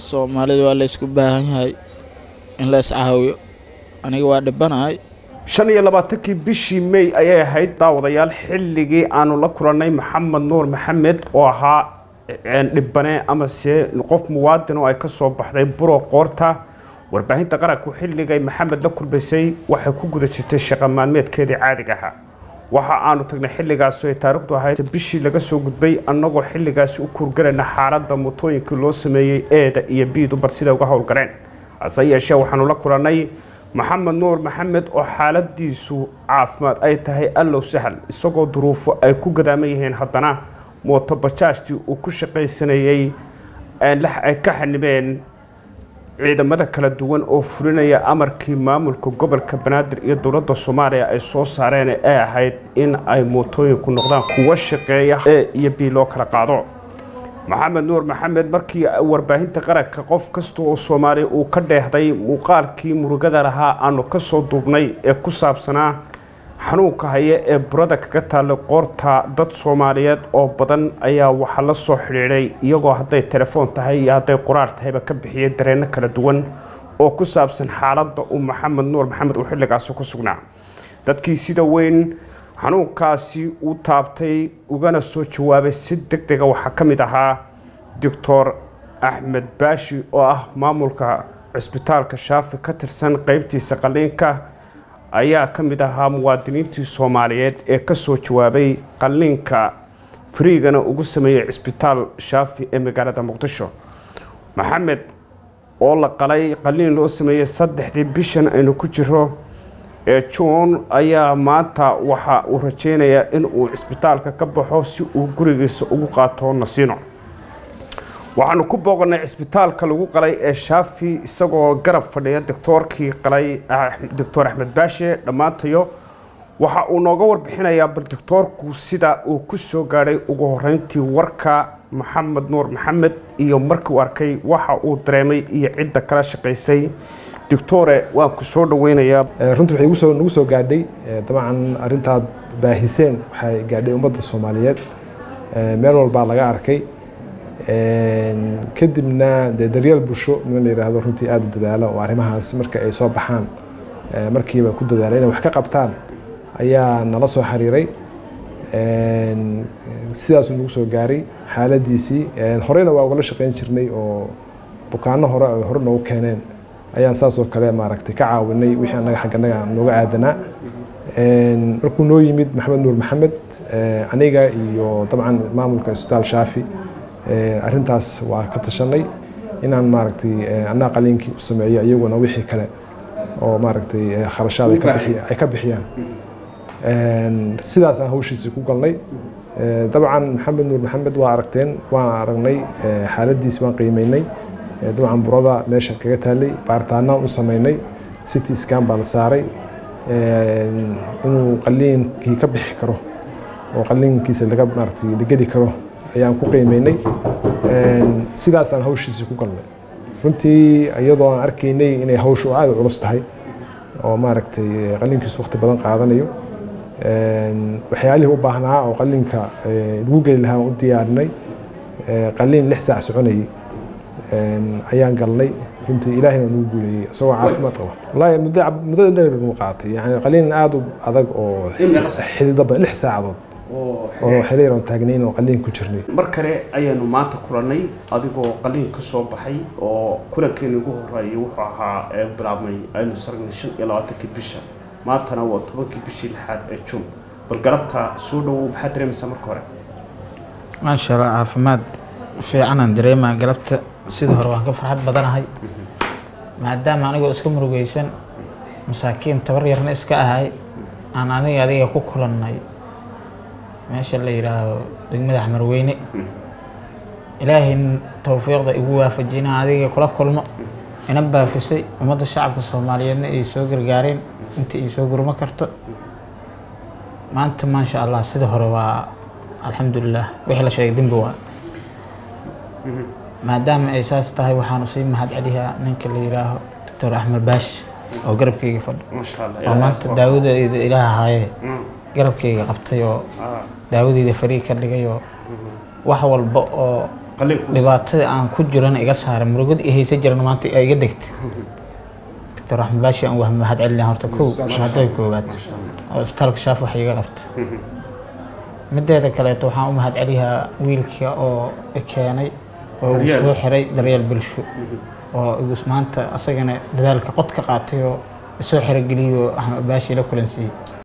soomaalida waa la ysku baahan yahay in la iscaawiyo aniga waa dhibanahay shan iyo labaatankii bishii may ayay ahayd daawadayaal xilligii aanu la kulannay maxamed nuur maxamed oo ahaa dhibane amase qof muwaadin oo ay ka soo baxday buro qoorta warbaahinta qaranku xilligay maxamed la kulmaysay waxay ku guda jirtay shaqa maalmeedkeedii caadiga ahaa waxa aanu tagnay xilligaas ay taariikhdu ahayd bishii laga soo gudbay annagoo xilligaasi u kurgarayna xaaladda mootooyinkii loo sameeyey eeda iyo biidu bar siday uga howlgaleen hase yeeshee waxaanu la kulannay maxamed nuur maxamed oo xaaladiisu caafimaad ay tahay allow sahal isagoo duruufo ay ku gadaaman yihiin haddana mooto bajaajtii uu ku shaqaysanayey ay ka xanibeen ciidamada kala duwan oo fulinaya amarkii maamulka gobolka banaadir iyo dowladda soomaaliya ay soo saareen ee ahayd in ay mootooyinku noqdaan kuwa shaqeeya ee iyo bii loo kala qaado maxamed nuur maxamed markii warbaahinta qaranka qof kasta oo soomaaliya uu ka dheehday muuqaalkii murugada lahaa aanu ka soo duubnay ee ku saabsanaa xanuunka haya ee burada kaga taallay qoorta dad soomaaliyeed oo badan ayaa waxaa la soo xidhiidhay iyagoo hadday telefoon tahay iyo hadday qoraal tahayba ka bixiyay dareenno kala duwan oo ku saabsan xaaladda uu maxamed nuur maxamed uu xilligaasi ku sugnaa dadkii sida weyn xanuunkaasi uu taabtay ugana soo jawaabay si deg dega waxaa ka mid ahaa doctor axmed baashi oo ah maamulka cisbitaalka shaafi ka tirsan qeybtiisa qaliinka ayaa ka mid ahaa muwaadiniintii soomaaliyeed ee ka soo jawaabay qalliinka fariigana ugu sameeyey cisbitaal shaafi ee magaalada muqdisho maxamed oo la qalay qalliin loo sameeyey saddexdii bishan aynu ku jiro ee juun ayaa maanta waxa uu rajeynayaa in uu cisbitaalka ka baxo si uu gurigiisa ugu qaato nasiino waxaanu ku booqannay cisbitaalka lagu qalay ee shaafi isagoo garab fadhiya doctoorkii qalay doctor axmed baashe dhammaantayo waxa uu nooga warbixinayaa bal doctoorku sida uu ku soo gaadhay ugu horeyntii warka maxamed nuur maxamed iyo markii uu arkay waxa uu dareemay iyo cidda kala shaqaysay doctore waan ku soo dhaweynayaa runtii waxay igusoo nagu soo gaadhay dabcan arrintaad baahiseen waxay gaadhay ummadda soomaaliyeed meel walbaa laga arkay kadibna dee daryeel bulsho niman la yidhaahdo runtii aada u dadaala oo arrimahaas marka ay soo baxaan markiiba ku dadaala inay wax ka qabtaan ayaa nala soo xiriiray sidaasuu nagu soo gaaray xaaladiisii horeyna waa ugala shaqeyn jirnay oo bukaano hore ay hore noogu keeneen ayaan saas oo kale maaragtay ka caawinay wixii annaga xagga annaga nooga aadanaa markuu noo yimid maxamed nuur maxamed aniga iyo dabcan maamulka isbitaal shaafi arrintaas waa ka tashanay inaan maaragtay annaga qaliinkii u sameeyo iyaguna wixii kale oo maaragtay kharashaad ay ka bixiyaan sidaas aan hawshiisii ku galnay dabcan maxamed nuur maxamed waa aragteen waan aragnay xaaladiisi waan qiimeynay dabcan burada meesha kaga taalay baaritaanaan u sameynay city scan baa la saaray inuu qaliinkii ka bixi karo oo qaliinkiisa laga maaragtay la geli karo ayaan ku qiimeynay sidaasaan hawshiisii ku galnay runtii iyadoo aan arkaynay inay hawshu aada u culus tahay oo maaragtay qaliinkiisu waqti badan qaadanayo waxyaalihii u baahnaa oo qaliinka lagu geli lahaa u diyaarinay qaliin lix saac soconayay ayaan galnay runtii ilaahina nagu guuleeyey isagoo caafimaad qaba wallaahi muddo muddada dheer nagu qaatay yani qaliin aada u adag oo xidida badan lix saacadood oo xiriir aan taagnayn oo qaliin ku jirnay mar kale ayaanu maanta kulannay adigoo qaliin ka soo baxay oo kulankeeni ugu horeeyay wuxuu ahaa ee bilaabmay aynu saragnay shan iyo labaatankii bisha maantana waa tobankii bishii lixaad ee juun bal galabta soo dhowow maxaad dareemaysaa marka hore maasha allah caafimaad fiicanaan dareemaa galabta sida hore waan ka farxad badanahay maadaama anigoo iska murugeysan masaakiin tabar yarna iska ahay aan aniga adiga ku kulannay meesha la yidhaahdo degmada xamarweyne ilaahay towfiiqda igu waafajina adiga kula kulmo ina baafisay ummadda shacabka soomaaliyeedna ay soo gargaareen inta ay soo gurmo karto maanta maasha allah sida hore waa alxamdulilah wixii la sheegay dembi waa maadaama ay saas tahay waxaanu sii mahad celiyaa ninka la yidhaaho doctor axmed baash oo garabkayga fadho maasha allah oo maanta daawadeyda ilaah ahaaye garabkayga qabtay oo daawadeyda fariig ka dhigay oo wax walba oo qalliin ku dhibaatada aan ku jirana iga saaray murugad i haysa jirana maanta ay iga degtay doctor axmed baashi aan wahma mahad celina horta kow mahadada koowaad oo isbitaalka shaaf wax iga qabta mideeda kaleeto waxaan u mahad celiyaa wiilka oo i keenay oo uu Daryeel. soo xiray daryeel bulsho oo igu maanta asagana dadaalka qod ka qaatay oo isoo xirogeliyo axmed baashi la kulansiiyey